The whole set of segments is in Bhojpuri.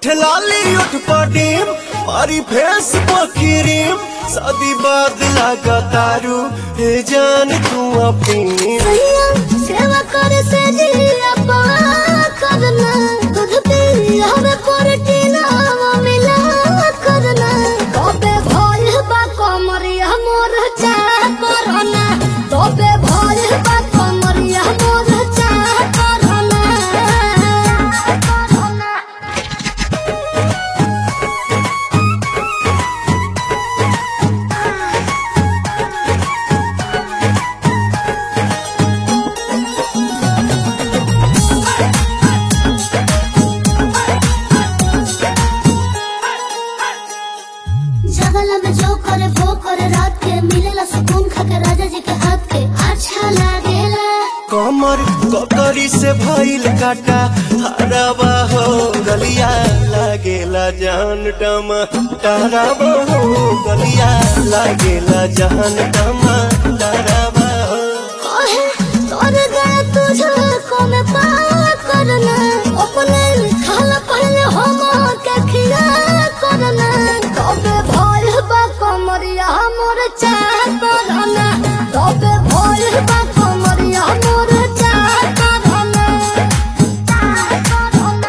उठ लाली उठ पडीम मारी फेस पखीरीम शादी बाद लगा तारू हे जान तू अपनी सैया सेवा करे से जिया पा करना दूध पी हमें प्रोटीन मिला करना तोबे भोल बा कमरिया मोर चा करना तोबे भोल बा कमरिया मोर चा करना करना जगला में जो करे वो करे रात के मिलेला सुकून खा के राजा जी के हाथ के अच्छा लागेला कमर ककरी से भइल काटा हराबा हो गलिया लागेला जान टमा ताराबा हो गलिया लागेला जान टमा ताराबा हो कहे तोर गए तुझे को में पार करना अपने खाला पहले हम के खिया करना तबे भोल बा कमरिया मोर चाह करना तबे भोल बा कमरिया मोर चाह करना चाह करना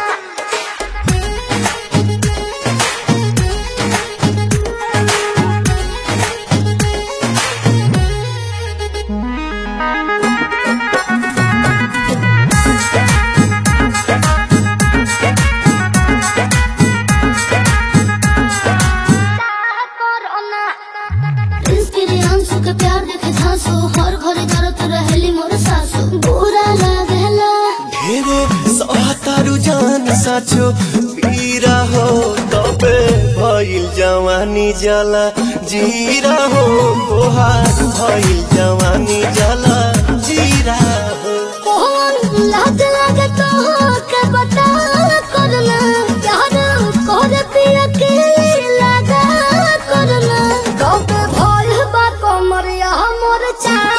इंस्पिरियांसु के प्यार देखे झांसो हर घरे जरत रहेली मोर सासु बुरा लागेला ढेरे सहतारू जान साचो पीरा हो तबे भइल जवानी जला जीरा हो तोहार भइल जवानी जला जीरा हो कौन लाज लागे तो के बता करना प्यार कर पिया के लगा करना कब भोल बा कमरिया मोर चा